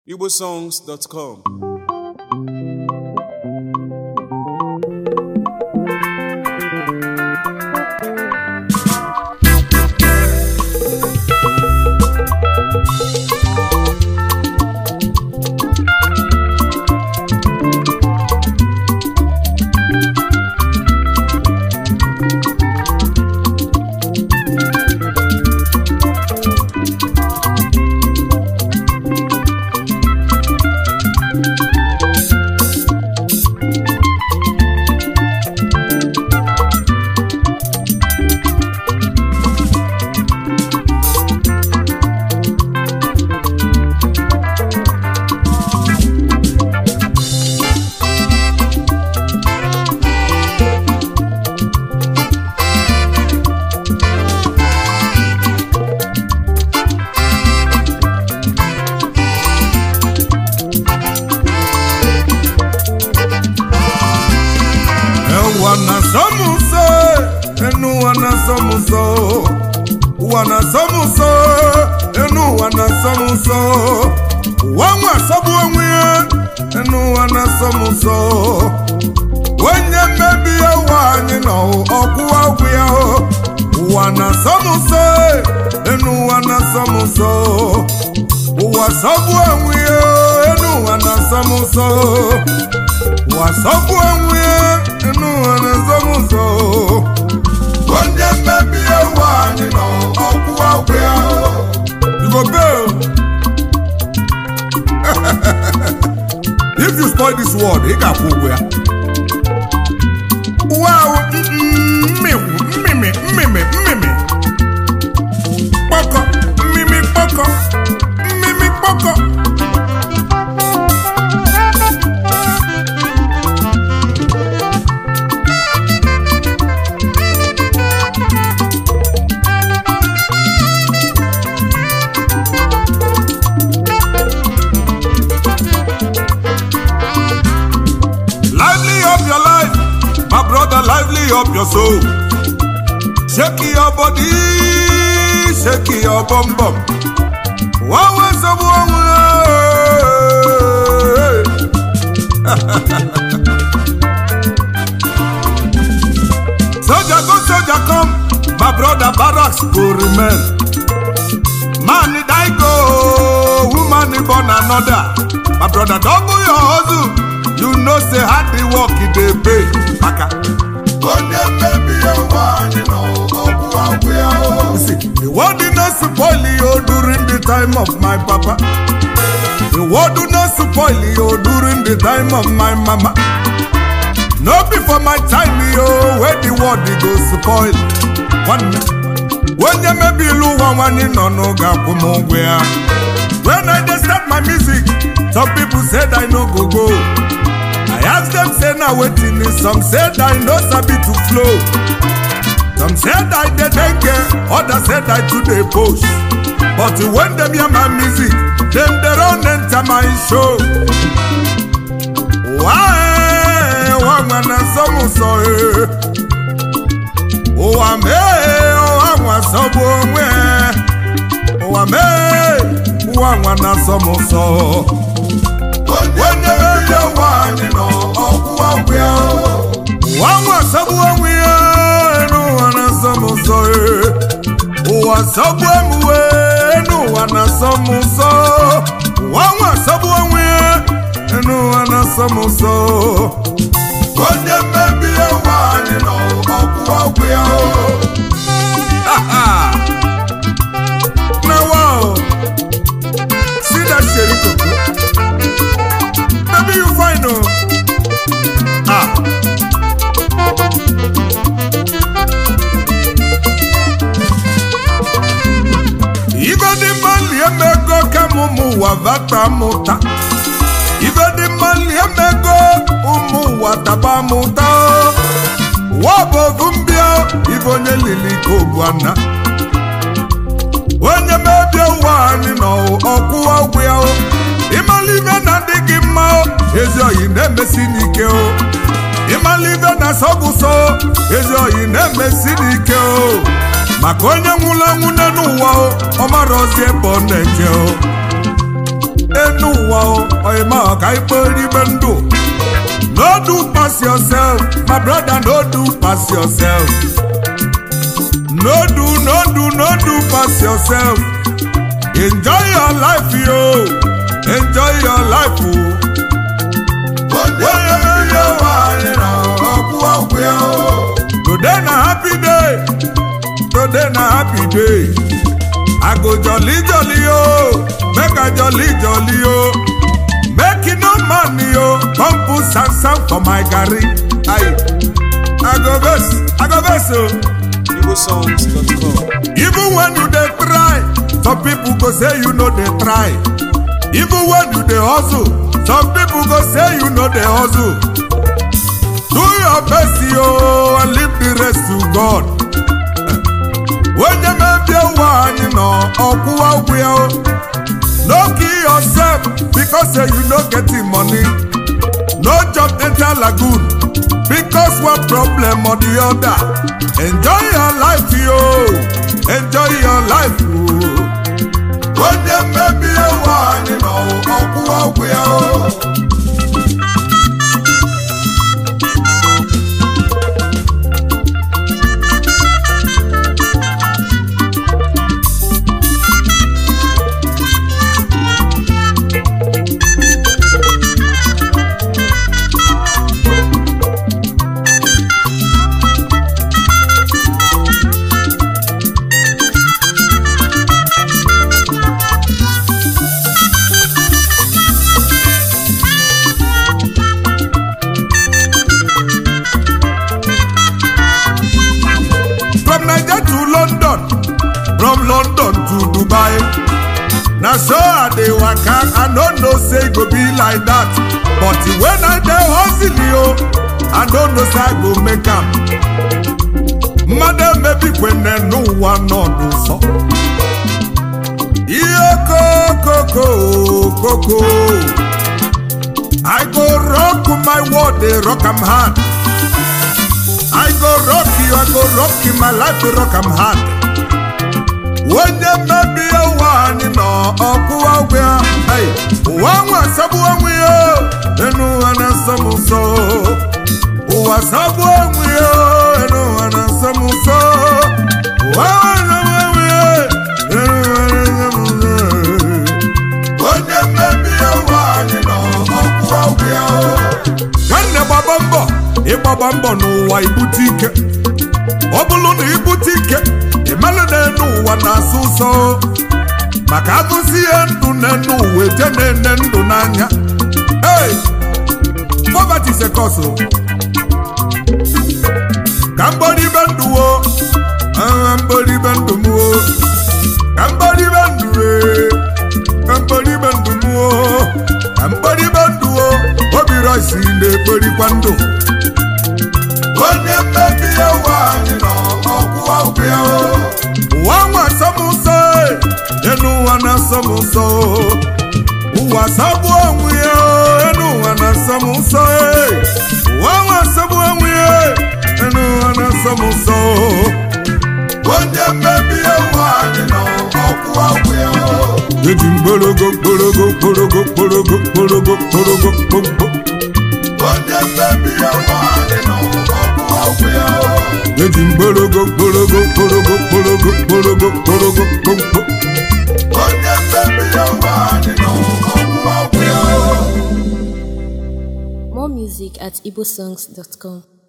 igbosongs.com Ewa na sọmụsọ, enu ụwa na sọmụsọ, ụwa na sọmụsọ, enu ụwa na sọmụsọ, ụwa nwa asọgbu onwe ya, enu ụwa na sọmụsọ, onye mmebi ụwa anyị nọ ọkwụ ọgwụ ya, ụwa na sọmụsọ, enu ụwa na sọmụsọ, ụwa sọgbu onwe ya, enu ụwa na sọmụsọ. wasọpụ onwe ya enu nwere nzọmụzọ onye mmebi ewu anyị nọ ọkwụ ọgwụ ya you go bail if you spoil this world ị ga-akwụ ụgwọ ya ụwa ahụ mmịwụ mmịmị mmịmị mmịmị kpọkọ mmịmị kpọkọ mmịmị kpọkọ lively up your life my brother lively up your soul shake your body shake your bum bum one way some one way soldier go soldier come my brother barracks go remain man die go woman born another my brother double your hustle you know say hard the work e dey pay maka. onye mmebi ụwa anyị nọ ọgwụ ọgwụ ya o. the world dey no spoil you during the time of my papa. the world do not spoil you during the time of my mama. no be for my time yo wey the world dey go spoil. nwanne onye mebiri ụwa nwanyị nọ n'oge akwụ m ụgwọ ya. when i dey start my music some people said i no go go. I ask them say na wetin is some said I no sabi to flow. Some said I dey dengue, others said I too dey push. But when dem hear my music, dem dey run enter my show. Wáyé wá nwana sọ́mùsọ ee. Ụwa mee ụwa nwa sọ́gbù onwe. Ụwa mee ụwa nwana sọ́mùsọ. Onye ebe ụwa anyị nọ ọkwụ ọgwụ ya. Ụwa nwa sọ́gbù onwe ya enu ụwa na-asọ m ụsọ ee. Ụwa sọ́gbù emuwe enu ụwa na-asọ m ụsọ. Ụwa nwa sọ́gbù onwe ya enu ụwa na-asọ m ụsọ. Onye mmebi ụwa anyị nọ ọkwụ ọgwụ ya. Na wow, see that sheri koko. Baby, you fine, oh. Ah. Ibe dị mma lie mmego ka m ụmụ ụwa vata mụta. Ibe dị mma lie mmego ụmụ ụwa taba mụta. Ụwa bụ ovu mbịa ibe onye lili ka obu ana. Onye mebie ụwa anyị nọ ọkwụ ọgwụ ya o. Ịmala ibe na-adị gị mma o, ezi oyi na-emesi n'ike o. Ịmala ibe na-asọbụsọ, ezi oyi na-emesi n'ike o. maka onye nwụrụ anwụ n'elu ụwa o ọ mara ozi ebe ọ na-eje o enu ụwa o oyima ọka ikporibe ndụ no do pass yourself my brother no do pass yourself no do no do no do pass yourself enjoy your life yo enjoy your life o. onye onye nwanyị na ọkwụ ọkwụ ya o. today na happy day today na happy day i go jolly jolly o make i jolly jolly o make e no money o come put sansan for my garri ayi i go vex i go vex o. igbosongs.com. even when you dey try some people go say you no dey try even when you dey hustle some people go say you no dey hustle do your best yo and leave the rest to god onye mebie ụwa anyị nọ ọkwụwa ụgwụ ya o no kill yourself because say you no get the money no job enter lagoon because one problem or the other enjoy your life yo enjoy your life o onye mmebie ụwa anyị nọ ọkwụwa ụgwụ ya o from naija to london from london to dubai na so i dey waka i no know say e go be like that but when i dey hustle o i no know say i go make am mmadụ emebikwene n'ụwa nọdụ nsọ ihe kokoko koko i go rock my world dey rock am hard I go rock you, I go rock you, my life to rock am hard. Onye mmebi ụwa anyị nọ ọkụ ọgwụ ya, Hey, ụwa nwa asabụ onwe ya, enu ụwa na-asọ m nsọ. Ụwa asabụ onwe ya, enu ụwa na-asọ m nsọ. Ụwa nwa asabụ onwe ya, enu ụwa na-asọ m nsọ. Onye mmebi ụwa anyị nọ ọkụ ọgwụ ya. Nwanne gbaba mbọ ịgbaba mbọ n'ụwa ibute ike ọ bụrụ na ibute ike ịmalụ n'enu ụwa na-asụ ụsọ maka agụsi ihe ndụ n'enu ụwa eje na-ene ndụ n'anya hey! poverty is a cause o. ka mgboribe ndụ wo aha mgboribe ndụ m wo ka mgboribe ndụ ee ka mgboribe ndụ m wo ka mgboribe ndụ wo obi rọsi na-ekporikwa ndụ onye mmebi ụwa anyị nọ ọkwụwa ụkwụ ya o. ụwa nwa asọmụsọ enu ụwa na-asọmụsọ ụwa sabụ onwe ya o, enu ụwa na-asọmụsọ ụwa nwa asọmụ onwe ya enu ụwa na-asọmụsọ onye mmebi ụwa anyị nọ ọkwụwa ụkwụ ya o. eji mgbologo mgbologo mgbologo mgbologo mgbologo mgbologo mgbologo onye mmebi ụwa anyị nọ ọkwụwa ụkwụ ya o. eji mgbologo mgbologo mgbologo mgbologo mgbologo mgbologo mgbologo onye mmebi ụwa anyị nọ ọkwụwa ụkwụ ya o. More music at igbosongs.com.